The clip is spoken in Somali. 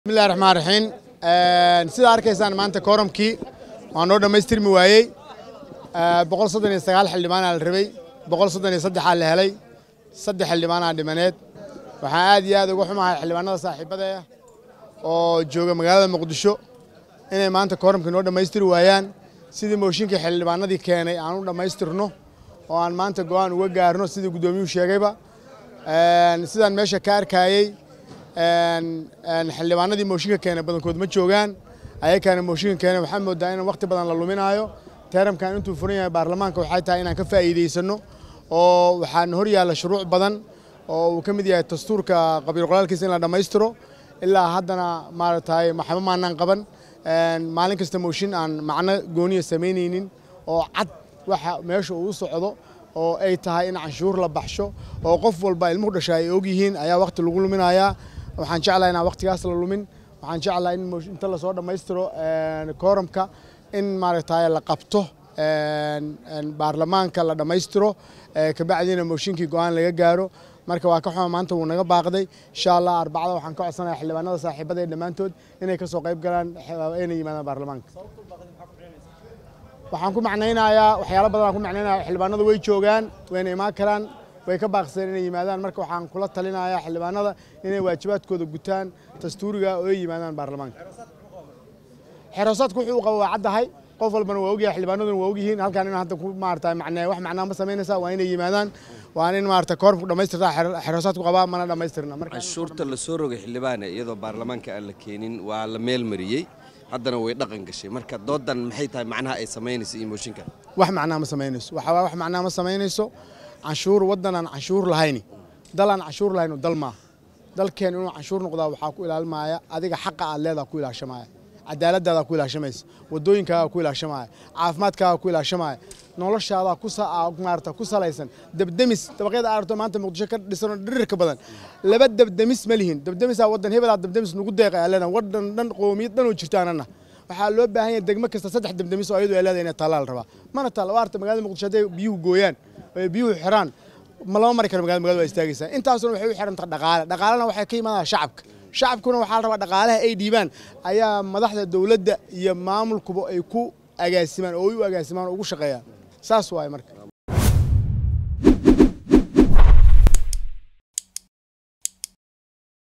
bismillahi raxmaan raxiim sidaa arkaysaan maanta kooramkii waa noo dhammaystirmi waayey boqol soddon iyo sagaal xildhibaanaa la rabay boqol soddon iyo saddexaa la helay saddex xildhibaanaa dhimaneed waxaan aad iyo aad uga xumahay xildhibaanada saaxiibada ah oo jooga magaalada muqdisho inay maanta kooramkii noo dhammaystiri waayaan sidii mooshinkii xildhibaanadii keenay aan u dhammaystirno oo aan maanta go'aan uga gaarno sidii guddoomiyuhu sheegayba sidaan meesha ka arkayey xildhibaanadii mooshinka keenay badankood ma joogaan ayakaana mooshinka keenay waxaa moodaa in waqti badan la luminaayo teeramkan intuu furan yahay baarlamaanka waxay tahay inaan ka faa'iidaysano oo waxaan hor yaalla shuruuc badan oo uu ka mid yahay dastuurka qabiil qoraalkiisa in la dhammaystiro ilaa haddana maaragtay maxba maanaan qaban maalin kasta mooshin aan macno gooniya samaynaynin oo cad waxa meesha uu socdo oo ay tahay in canshuur la baxsho oo qof walba ilmuhu dhasha ay og yihiin ayaa waqti lagu luminayaa waxaan jeclahay inaan waqtigaas la lumin waxaan jeclahay in inta lasoo dhammaystiro kooramka in maaragtay la qabto baarlamaanka la dhammaystiro kabacdiina mooshinkii go'aan laga gaaro marka waa ka xuma maanta wuu naga baaqday insha allah arbacada waxaan ka codsanaya xildhibaanada saaxiibada ee dhammaantood inay ka soo qayb galaan inay yimaadaan baarlamaanka waxaan ku macnaynayaa waxyaalo badan aan ku macnaynaya xildhibaanadu way joogaan wayna imaan karaan way ka baaqsadeen inay yimaadaan marka waxaan kula talinayaa xildhibaanada inay waajibaadkooda gutaan dastuuriga oo ay yimaadaan baarlamaanka xeroosaadku wuxuu u qaba waa caddahay qof walbana waa ogyahay xildhibaanaduna waa ogyihiin halkaan in hadda ku maarata macnee wax macnaa ma samaynaysaa waa inay yimaadaan waa in maarata koormku dhammaystirtaa xeroosaadku qabaa mana dhammaystirna marka canshuurta la soo rogay xildhibaane iyadoo baarlamaanka aan la keenin waa la meel mariyey haddana way dhaqan gashay marka doodan maxay tahay macnaha ay samaynayso iyo mooshinkan wax macnaa ma samaynayso waxa wax macnaa ma samaynayso canshuur waddan aan canshuur lahayni dal aan canshuur lahayno dal maaha dalkeen inuu canshuur noqdaa waxaa ku ilaalmaya adiga xaqa aad leedaha ku ilaashamaya cadaaladaadaa ku ilaashamaysa wadooyinkaagaa ku ilaashamaya caafimaadkaagaa ku ilaashamaya noloshaadaa maarata ku salaysan debdemis dabaqyada aragto maanta muqdisho ka dhisanoo dhirirka badan laba debdemis ma lihin debdemisaa waddan hebelaa debdemis nugu deeqay aa leedahay waddan dhan qoomiyad dhan oo jirtaanana waxaa loo baahan yahay degmo kasta saddex debdemis oo ayadu ay leedahay inay taallaa la rabaa mana taalla waa arta magaalada muqdisho hadday biyuhu gooyaan oo biyuhu xiraan ma lama mari karo magaalada magaalada waa istaagaysaa intaasuna waxay u xiran tahay dhaqaale dhaqaalena waxay ka imaanaya shacabka shacabkuna waxaa la rabaa dhaqaalaha ay dhiibaan ayaa madaxda dowladda iyo maamulkuba ay ku agaasimaan oo ay u agaasimaan oo ugu shaqeeyaan saas waaye marka